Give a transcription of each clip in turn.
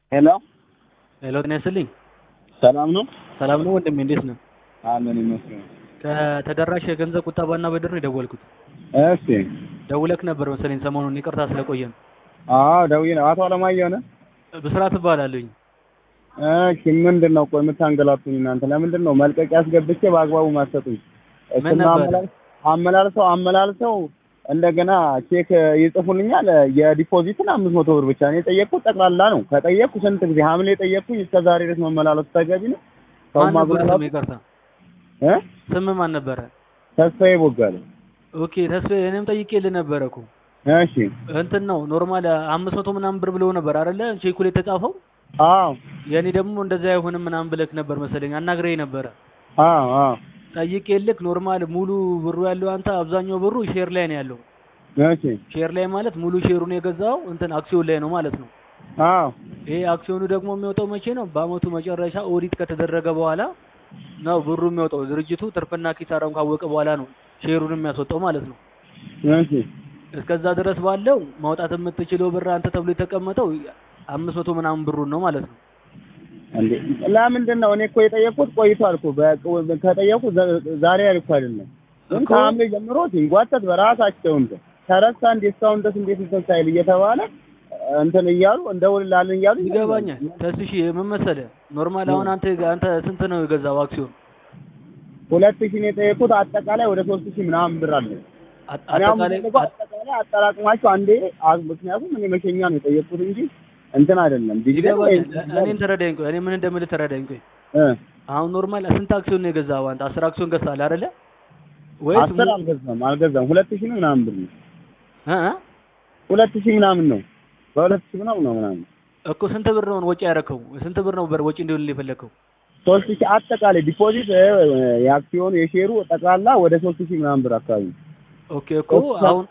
ሄሎ ሄሎ ጤና ይስጥልኝ። ሰላም ነው? ሰላም ነው ወንድሜ፣ እንዴት ነው? አለን ይመስገን። ከተደራሽ የገንዘብ ቁጠባና ብድር ነው የደወልኩት። እሺ። ደውለክ ነበር መሰለኝ ሰሞኑን፣ ይቅርታ ስለቆየን። አዎ ደውዬ ነው። አቶ አለማየሁ ነህ? ብስራት እባላለሁኝ። እሺ ምንድን ነው ቆይ የምታንገላቱኝ እናንተ? ለምንድን ነው መልቀቂያ አስገብቼ በአግባቡ ማሰጡኝ? ምን እሱና ነበር? አመላል- አመላልሰው አመላልሰው እንደገና ቼክ ይጽፉልኛል። የዲፖዚትን አምስት መቶ ብር ብቻ ነው የጠየቅኩት። ጠቅላላ ነው ከጠየቅኩ ስንት ጊዜ ሐምሌ የጠየቅኩኝ እስከ ዛሬ ድረስ መመላለሱ ተገቢ ነው? ሰው ማን ነበር ማጉላላት ስም? ይቅርታ እ ስም ማን ነበረ? ተስፋዬ ቦጋለ። ኦኬ ተስፋዬ፣ እኔም ጠይቄልህ ነበረ እኮ እሺ እንትን ነው ኖርማል አምስት መቶ ምናምን ብር ብለው ነበር አይደለ? ቼኩ ላይ የተጻፈው አዎ የኔ ደግሞ እንደዛ አይሆንም ምናምን ብለክ ነበር መሰለኝ። አናግረኝ ነበረ አዎ አዎ ጠይቄልክ ኖርማል ሙሉ ብሩ ያለው አንተ አብዛኛው ብሩ ሼር ላይ ነው ያለው። እሺ ሼር ላይ ማለት ሙሉ ሼሩን የገዛው እንትን አክሲዮን ላይ ነው ማለት ነው። አዎ ይሄ አክሲዮኑ ደግሞ የሚወጣው መቼ ነው? በአመቱ መጨረሻ ኦዲት ከተደረገ በኋላ ነው ብሩ የሚወጣው። ድርጅቱ ትርፍና ኪሳራውን ካወቀ በኋላ ነው ሼሩን የሚያስወጣው ማለት ነው። እሺ እስከዛ ድረስ ባለው ማውጣት የምትችለው ብር አንተ ተብሎ የተቀመጠው አምስት መቶ ምናምን ብሩን ነው ማለት ነው። እንዴ ለምንድን ነው እኔ እኮ የጠየቅኩት ቆይቷል እኮ በ- ከጠየቅኩት ዘ- ዛሬ ያልኩ አይደለም ግን እኮ- ከሐምሌ ጀምሮ ሲንጓተት በራሳቸው እንትን ተረሳ እንዴ እስካሁን ድረስ እንዴት እንትን ሳይል እየተባለ እንትን እያሉ እንደውልላለን እያሉ ይገባኛል። ተስሺ ምን መሰለህ ኖርማል አሁን አንተ አንተ ስንት ነው የገዛው አክሲዮን? ሁለት ሺህ ነው የጠየቅኩት አጠቃላይ ወደ ሶስት ሺህ ምናምን ብር አለ አጥ- እኔ አሁን አጠቃላይ የምፈልገው አጠቃላይ አጠራቅማችሁ አንዴ አ- ምክንያቱም እኔ መሸኛ ነው የጠየቅኩት እንጂ እንትን አይደለም ዲቪደንድ ወይ ይገባኛል። እኔን ተረዳኝ ቆይ፣ እኔ ምን እንደምልህ ተረዳኝ ቆይ። እ አሁን ኖርማል ስንት አክሲዮን ነው የገዛው አንተ? አስር አክሲዮን ገዝተሃል አይደለ? ወይስ አስር አልገዛም አልገዛም ሁለት ሺህ ነው ምናምን ብር ነው እ እ? ሁለት ሺህ ምናምን ነው በሁለት ሺህ ምናምን ነው ምናምን እኮ ስንት ብር ነው ወጪ ያደረከው? ስንት ብር ነው በር ወጪ እንዲሆን የፈለከው? ሶስት ሺህ አጠቃላይ ዲፖዚት እ፣ የአክሲዮኑ የሼሩ ጠቅላላ ወደ ሶስት ሺህ ምናምን ብር አካባቢ ነው። ኦኬ እኮ አሁን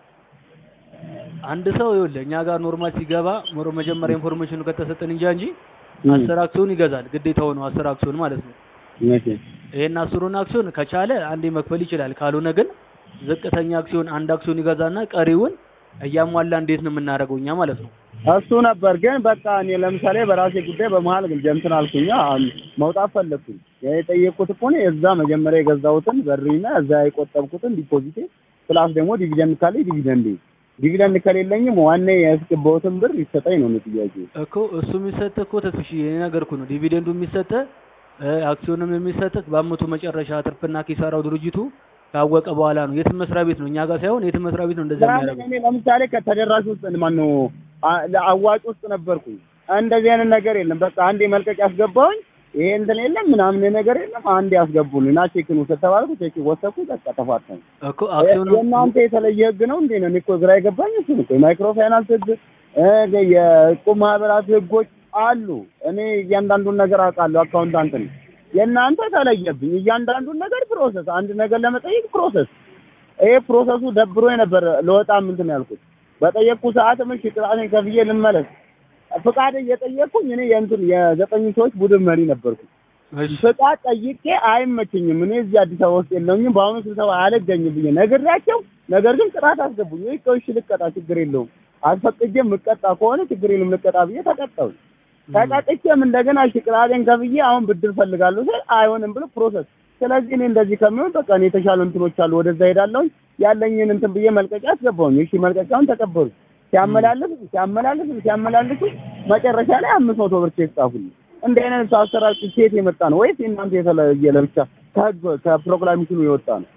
አንድ ሰው ይኸውልህ እኛ ጋር ኖርማል ሲገባ ሞሮ መጀመሪያ ኢንፎርሜሽኑ ከተሰጠን እንጂ እንጂ እ፣ አስር አክሲዮን ይገዛል ግዴታው ነው አስር አክሲዮን ማለት ነው። እውነቴ። ይሄን አስሩን አክሲዮን ከቻለ አንዴ መክፈል ይችላል። ካልሆነ ግን ዝቅተኛ አክሲዮን አንድ አክሲዮን ይገዛና ቀሪውን እያሟላ እንዴት ነው የምናደርገው እኛ ማለት ነው። እሱ ነበር ግን በቃ እኔ ለምሳሌ በራሴ ጉዳይ በመሀል ግን እንትን አልኩኝ አሁን መውጣት ፈለግኩኝ። የጠየቅኩት እኮ ነው የዛ መጀመሪያ የገዛሁትን በሪና እዛ የቆጠብኩትን ዲፖዚቴ ፕላስ ደግሞ ዲቪደንድ ካለኝ ዲቪደንድ ዲቪደንድ ከሌለኝም ዋና ያስገባሁትን ብር ይሰጠኝ ነው እኔ ጥያቄ። እኮ እሱ የሚሰጥ እኮ ተስፍሽ የነገርኩ ነው። ዲቪደንዱ የሚሰጥ አክሲዮንም የሚሰጥ በአመቱ መጨረሻ ትርፍና ኪሳራው ድርጅቱ ካወቀ በኋላ ነው። የትም መስሪያ ቤት ነው እኛ ጋር ሳይሆን የትም መስሪያ ቤት ነው እንደዛ ለምን የሚያደርገው። እኔ ለምሳሌ ከተደራሽ ውስጥ ማነው አ- ለአዋጭ ውስጥ ነበርኩኝ። እንደዚህ አይነት ነገር የለም። በቃ አንዴ መልቀቅ ያስገባውኝ ይሄ እንትን የለም ምናምን ነገር የለም። አንዴ ያስገቡልኝ እና ቼክን ውሰድ ተባልኩ። ቼክ ወሰድኩ። በቃ ተፋተን። እኮ አክሲዮኑ የእናንተ የተለየ ህግ ነው እንዴ? ነው እኔ እኮ ግራ የገባኝ እሱ ነው። የማይክሮ ፋይናንስ ህግ እ፣ የእቁብ ማህበራት ህጎች አሉ። እኔ እያንዳንዱን ነገር አውቃለሁ። አካውንታንት ነኝ። የእናንተ ተለየብኝ። እያንዳንዱን ነገር ፕሮሰስ፣ አንድ ነገር ለመጠየቅ ፕሮሰስ። ይሄ ፕሮሰሱ ደብሮ ነበር ለወጣ ምንትን ያልኩት በጠየቅኩ ሰዓት ምን ሽቅራኔን ከፍዬ ልመለስ ፍቃድ እየጠየቅኩኝ እኔ የእንትን የዘጠኝ ሰዎች ቡድን መሪ ነበርኩ። እሺ ፍቃድ ጠይቄ አይመቸኝም፣ እኔ እዚህ አዲስ አበባ ውስጥ የለኝም፣ በአሁኑ ስብሰባ አልገኝም ብዬ ነግሬያቸው፣ ነገር ግን ቅጣት አስገቡኝ። ወይ እሺ ልቀጣ፣ ችግር የለውም አስፈቅጄ የምቀጣ ከሆነ ችግር የለም ልቀጣ ብዬ ተቀጣሁ። ተቀጥቼም እንደገና እሺ ቅጣቴን ከፍዬ አሁን ብድር ፈልጋለሁ ስል አይሆንም ብሎ ፕሮሰስ። ስለዚህ እኔ እንደዚህ ከሚሆን በቃ እኔ የተሻሉ እንትኖች አሉ ወደዛ ሄዳለሁኝ ያለኝን እንትን ብዬ መልቀቂያ አስገባሁኝ። እሺ መልቀቂያውን ተቀበሉ። ሲያመላልሱ ሲያመላልሱ ሲያመላልሱ መጨረሻ ላይ አምስት መቶ ብር ቼክ ጻፉልኝ። እንደ አይነት አሰራር ሴት የመጣ ነው ወይስ እናንተ የተለየ ለብቻ ከህግ ከፕሮክላሜሽኑ የወጣ ነው?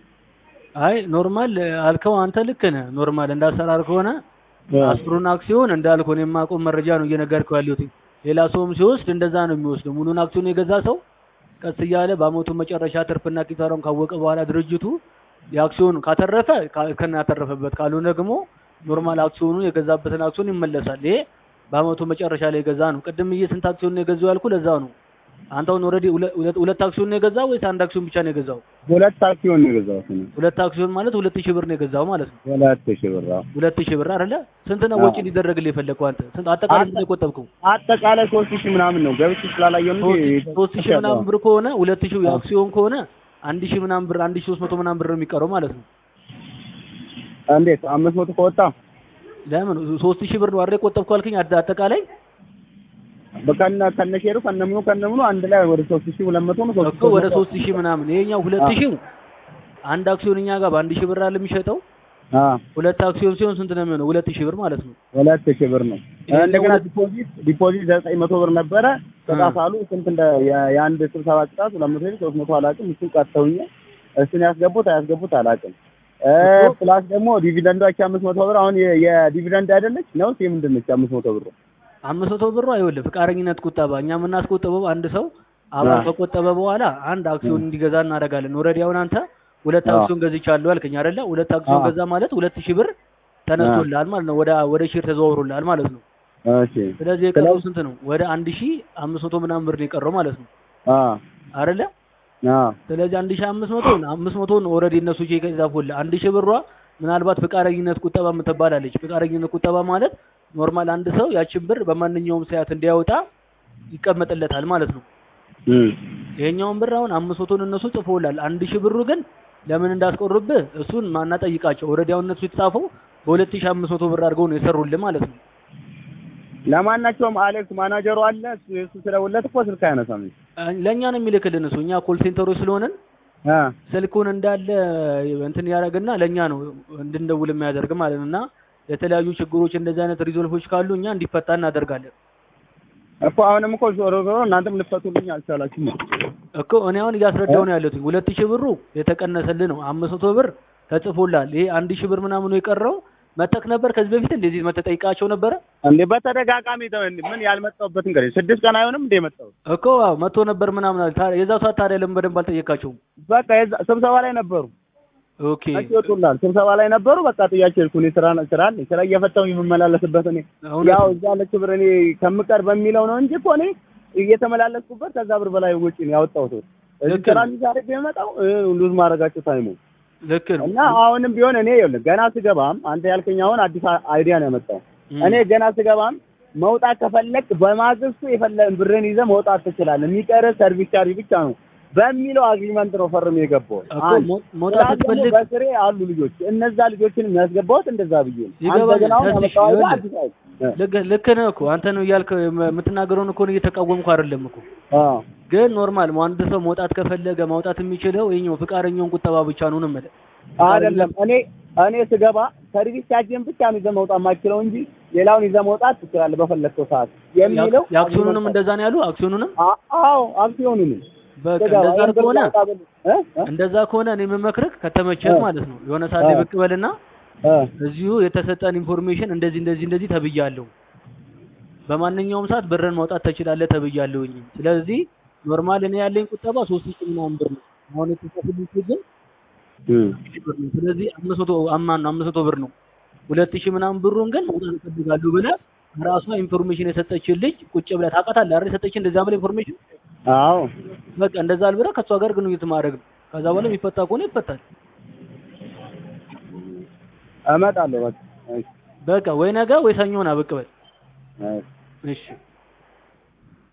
አይ ኖርማል አልከው አንተ ልክ ነህ። ኖርማል እንዳሰራር ከሆነ አስሩን አክሲዮን እንዳልኩ እኔ የማውቀው መረጃ ነው እየነገርኩህ ያለሁት። ሌላ ሰውም ሲወስድ እንደዛ ነው የሚወስደው። ሙሉን አክሲዮን የገዛ ሰው ቀስ እያለ በአመቱ መጨረሻ ትርፍና ኪሳራውን ካወቀ በኋላ ድርጅቱ የአክሲዮን ካተረፈ ካ- ከና ያተረፈበት ካልሆነ ደግሞ ኖርማል አክሲዮኑ የገዛበትን አክሲዮን ይመለሳል። ይሄ በአመቱ መጨረሻ ላይ የገዛ ነው። ቅድም እየ ስንት አክሲዮን ነው የገዛው ያልኩ ለዛ ነው። አንተ አሁን ኦልሬዲ ሁለት ሁለት አክሲዮን ነው የገዛው ወይስ አንድ አክሲዮን ብቻ ነው የገዛው? ሁለት አክሲዮን ነው የገዛሁት እኔ። ሁለት አክሲዮን ማለት ሁለት ሺህ ብር ነው የገዛው ማለት ነው። ሁለት ሺህ ብር አዎ። ሁለት ሺህ ብር አይደለ? ስንት ነው አዎ። ወጪ ሊደረግልህ የፈለግከው አንተ? ስንት አጠቃላይ ስንት ነው የቆጠብከው? አጠቃላይ ሶስት ሺህ ምናምን ነው ገብቼ ስላላየሁ ነው እንጂ ሶስት ሺህ ምናምን ብር ከሆነ ሁለት ሺህ የአክሲዮን ከሆነ አንድ ሺህ ምናምን ብር አንድ ሺህ ሶስት መቶ ምናምን ብር ነው የሚቀረው ማለት ነው። እንዴት አምስት መቶ ከወጣ ለምን ሶስት ሺህ ብር ነው አይደል የቆጠብከው አልከኝ? አጠ- አጠቃላይ በከነ ከነሼሩ ከነምኑ ከነምኑ አንድ ላይ ወደ 3200 ነው እኮ ወደ ሶስት ሺህ ምናምን ይሄኛው ሁለት ሺህ አንድ አክሲዮን እኛ ጋር በአንድ ሺህ ብር አለ የሚሸጠው አ ሁለት አክሲዮን ሲሆን ስንት ነው የሚሆነው? ሁለት ሺህ ብር ማለት ነው። ሁለት ሺህ ብር ነው። ይሄ እንደገና ለሁለት- ዲፖዚት ዲፖዚት ዘጠኝ መቶ ብር ነበረ። ቅጣት አሉ ስንት እንደ የ- የአንድ ስብሰባ ቅጣት ሁለት መቶ ሺህ ሶስት መቶ አላውቅም። እሱን ቀጥተውኛል። እሱን ያስገቡት አያስገቡት አላውቅም። እ እኮ- ፕላስ ደግሞ ዲቪደንዷች አምስት መቶ ብር አሁን የ- የዲቪደንድ አይደለች ነው የምንድን ነች? አምስት መቶ ብር አምስት መቶ ብሩ አይወልም ፍቃደኝነት ቁጠባ። እኛ የምናስቆጥበው አንድ ሰው አባል አዎ። ከቆጠበ በኋላ አንድ አክሲዮን እንዲገዛ እናደርጋለን። ኦልሬዲ አሁን አንተ ሁለት አዎ። አክሲዮን ገዝቻለሁ አልከኝ አይደለ? ሁለት አክሲዮን አዎ። ገዛ ማለት ሁለት ሺህ ብር ተነስቶልሃል ማለት ነው። ወደ ወደ ሼር ተዘዋውሮልሃል ማለት ነው። እሺ ስለዚህ የቀረው ስለዚህ- ስንት ነው? ወደ አንድ ሺህ አምስት መቶ ምናምን ብር ነው የቀረው ማለት ነው አ አይደለ? አ ስለዚህ አንድ ሺህ አምስት መቶ አምስት መቶን ኦልሬዲ እነሱ ቼክ ይጻፉልህ። አንድ ሺህ ብሯ ምናልባት ፍቃደኝነት ቁጠባ የምትባላለች። ፍቃደኝነት ቁጠባ ማለት ኖርማል አንድ ሰው ያችን ብር በማንኛውም ሰዓት እንዲያወጣ ይቀመጥለታል ማለት ነው። እም ይሄኛውን ብር አሁን አምስት መቶን እነሱ ጽፎላል። አንድ ሺህ ብሩ ግን ለምን እንዳስቆርብህ እሱን ማናጠይቃቸው። ኦልሬዲ አሁን እነሱ የተጻፈው በሁለት ሺህ አምስት መቶ ብር አድርገው ነው የሰሩልህ ማለት ነው። ለማናቸውም አሌክስ ማናጀሩ አለ እሱ እሱ ስለውለት እኮ ስልክ አያነሳም። ለእኛ ነው የሚልክልን እሱ። እኛ ኮል ሴንተሮች ስለሆንን አ ስልኩን እንዳለ እንትን ያደርግና ለእኛ ነው እንድንደውል የሚያደርግ ማለት ነው። እና የተለያዩ ችግሮች እንደዚህ አይነት ሪዞልፎች ካሉ እኛ እንዲፈታ እናደርጋለን እኮ አሁንም እኮ ዞሮ ዞሮ እናንተም ልትፈቱልኝ አልቻላችሁም። እኮ እኔ አሁን እያስረዳው ነው ያለሁት። ሁለት ሺህ ብሩ የተቀነሰልህ ነው። አምስት መቶ ብር ተጽፎላል። ይሄ አንድ ሺህ ብር ምናምኑ የቀረው መተክ ነበር። ከዚህ በፊት እንደዚህ መተጠይቃቸው ነበረ እንዴ በተደጋጋሚ ተው እንዴ ምን ያልመጣሁበት እንግዲህ ስድስት ቀን አይሆንም እንዴ የመጣሁት? እኮ አዎ መቶ ነበር ምናምን አለ። ታዲያ የዛው ሰዓት ታዲያ ለምን በደንብ አልጠየቃቸውም? በቃ የዛ ስብሰባ ላይ ነበሩ። ኦኬ መቼ ይወጡላል? ስብሰባ ላይ ነበሩ። በቃ ጥያቄ ልኩ እኔ ስራ ስራ አለኝ ስራ እየፈታሁ የምመላለስበት እኔ እውነት ያው ነው። እዛ ያለች ብር እኔ ከምቀር በሚለው ነው እንጂ እኮ እኔ እየተመላለስኩበት ከዛ ብር በላይ ወጪ ነው ያወጣሁት። እዚህ ልክ ስራ ነው። እንዲዛረግ የመጣው ሉዝ ማድረጋቸው ታይሙ ልክ ነው። እና አሁንም ቢሆን እኔ ይኸውልህ ገና ስገባም አንተ ያልከኝ አሁን አዲስ አይዲያ ነው ያመጣው። እም። እኔ ገና ስገባም መውጣት ከፈለክ በማግስቱ የፈለግን ብርን ይዘህ መውጣት ትችላለህ፣ የሚቀርህ ሰርቪስ ቻርጅ ብቻ ነው በሚለው አግሪመንት ነው ፈርም የገባው። እኮ አንድ ሞ- መውጣት ፕላስ ደግሞ ስትፈልግ በስሬ አሉ ልጆች፣ እነዛ ልጆችን የሚያስገባውት እንደዛ ብዬ ነው። አንተ ይገባኛል። ግን አሁን ተስፋ ያመጣው አይዲያ ይኸውልህ፣ አዲስ አይዲያ እ ልክ ልክ ነህ እኮ አንተ ነው እያልክ የምትናገረውን እኮ ነው እየተቃወምኩ አይደለም እኮ አዎ ግን ኖርማል አንድ ሰው መውጣት ከፈለገ ማውጣት የሚችለው ይኸኛው ፍቃደኛውን ቁጠባ ብቻ ነው ነው የምልህ። አይደለም እኔ እኔ ስገባ ሰርቪስ ቻርጅን ብቻ ነው ይዘህ መውጣት የማትችለው እንጂ ሌላውን ይዘህ መውጣት ትችላለህ በፈለግከው ሰዓት የሚለው የአክሲዮኑንም እንደዛ ነው ያሉ አክሲዮኑንም አ- አዎ አክሲዮኑንም በቃ ስገባ እንደዛ ይሄን ብር ከሆነ ላውጣ ብል እ እ እንደዛ ከሆነ እኔ የምመክርህ ከተመቸህ እ ማለት ነው የሆነ ሰዓት ላይ እ ብቅ በልና እ እዚሁ የተሰጠን ኢንፎርሜሽን እንደዚህ እንደዚህ እንደዚህ ተብያለሁ፣ በማንኛውም ሰዓት ብርን ማውጣት ትችላለህ ተብያለሁኝ። ስለዚህ ኖርማል እኔ ያለኝ ቁጠባ ሶስት ሺህ ምናምን ብር ነው። አሁን የተጻፈልኝ ግን እም ሺህ ብር ነው። ስለዚህ አምስት መቶ አማን ነው አምስት መቶ ብር ነው። ሁለት ሺህ ምናምን ብሩን ግን መውጣት እፈልጋለሁ ብለህ ራሷ ኢንፎርሜሽን የሰጠችን ልጅ ቁጭ ብለህ ታውቃታለህ አይደል? የሰጠችን እንደዛ ብለህ ኢንፎርሜሽን አዎ በቃ እንደዛ አልብለህ ከእሷ ጋር ግንኙነት ማድረግ ነው። ከዛ በኋላ የሚፈታ ከሆነ ይፈታል። እመጣለሁ በቃ እሺ በቃ ወይ ነገ ወይ ሰኞ ና ብቅ በል። እሺ እሺ